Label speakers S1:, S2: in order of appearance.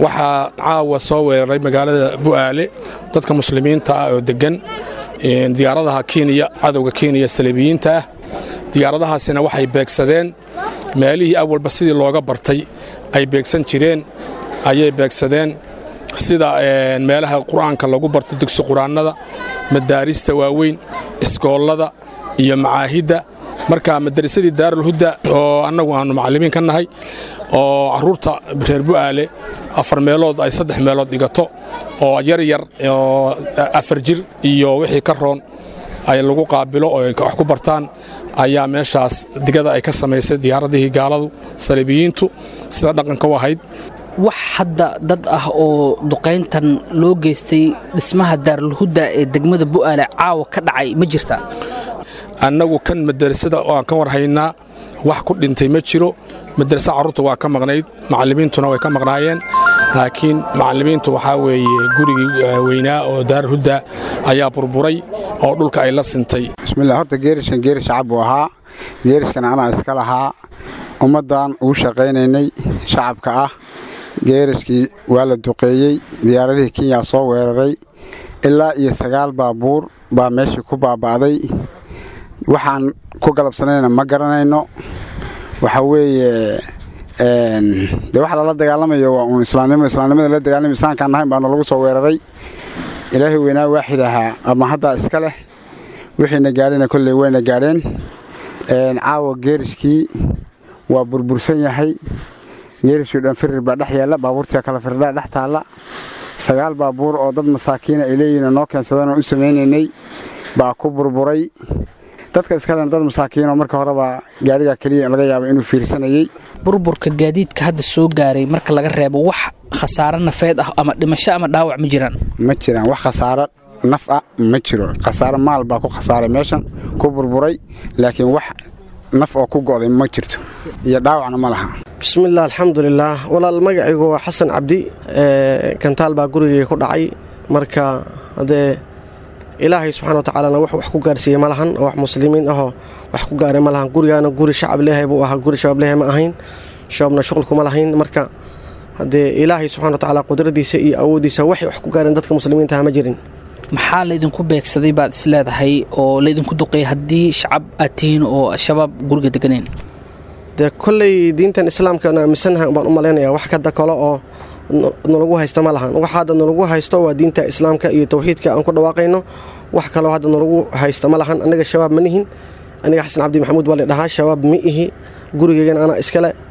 S1: waxaa caawa soo weeraray magaalada bu'aale dadka muslimiinta ah oo deggan diyaaradaha kenya cadowga kenya saliibiyiinta ah diyaaradahaasina waxay beegsadeen meelihii awalba sidii looga bartay ay beegsan jireen ayay beegsadeen sida meelaha qur'aanka lagu barto dugsi qur'aannada madaarista waaweyn iskoollada iyo macaahidda marka madarasadii daarulhudda oo annagu aannu macallimiin ka nahay oo carruurta reer bu'aale afar meelood ay saddex meelood dhigato oo yar yar oo afar jir iyo wixii ka roon ay lagu qaabilo oo ay wax ku bartaan ayaa meeshaas digada ay ka samaysay diyaaradihii gaaladu saliibiyiintu sida dhaqanka u ahayd
S2: wax hadda dad ah oo duqayntan loo geystay dhismaha daarulhudda ee degmada bu'aale caawa ka dhacay ma jirta
S1: annagu kan madarasada oo aan ka war haynaa wax ku dhintay ma jiro madarasa carruurta waa ka maqnayd macallimiintuna way ka maqnaayeen laakiin macallimiintu waxaa weeye gurigii weynaa oo daarulhudda ayaa burburay oo dhulka ay la sintay
S3: bismillah horta geerishkan geerish shacab buu ahaa geerishkan anaa iska lahaa ummaddan ugu shaqaynaynay shacabka ah geerishkii waa la duqeeyey diyaaradihii kenya soo weeraray ilaa iyo sagaal baabuur baa meeshii ku baaba'day waxaan ku galabsanayna ma garanayno waxa weeye dee waxa lala dagaalamayo waa uun islaamnimo islaamnimada la dagaalamay islaamkaan nahayn baana lagu soo weeraray ilaahay weynaa waaxid ahaa ama haddaa iska leh wixiina gaadhayna kolley wayna gaadheen caawa geerishkii waa burbursan yahay geerishkii dhan firir baa dhex yaalla baabuurtii kala firdhaa dhex taalla sagaal baabuur oo dad masaakiina ay leeyihiin noo keensadeen oo u samaynaynay baa ku burburay dadka iskalen dad masaakiinoo marka horeba gaadhigaa keliya laga yaaba inuu fiirsanayey
S2: burburka gaadiidka hadda soo gaaray marka laga reebo wax khasaaro nafeed ah ama dhimasho ama dhaawac ma jiraan
S3: ma jiraan wax khasaaro naf ah ma jiro khasaaro maal baa ku khasaaray meeshan ku burburay laakiin wax naf oo ku go'day ma jirto iyo dhaawacna ma laha
S4: bismillaah alxamdulilaah walaal magacaygu waa xasan cabdi kantaal baa gurigay ku dhacay marka haddee ilaahay subxana watacaalana wax wax ku gaarsiiyey ma lahan oo wax muslimiin ahoo wax ku gaaray ma lahan gurigaana guri shacab leehay buu ahaa guri shabaab leehay ma ahayn shabaabna shuqulkuma lahayn marka haddee ilaahay subxana watacaala qudradiisa iyo awooddiisa waxay wax ku gaareen dadka muslimiintaha ma jirin
S2: maxaa laydinku beegsaday baad is leedahay oo laydinku duqeeyay haddii shacab aad tihiin oo shabaab guriga deganeen
S4: dee kolley diintan islaamkaana aaminsannahay baan u malaynayaa wax kada kale oo nalagu haysta ma lahan waxa hadda nalagu haysto waa diinta islaamka iyo tawxiidka aan ku dhawaaqayno wax kaloo hadda nalagu haysta ma lahan aniga shabaab ma nihin aniga xasan cabdi maxamuud baa la dhahaa shabaab ma ihi gurigeygana anaa iskale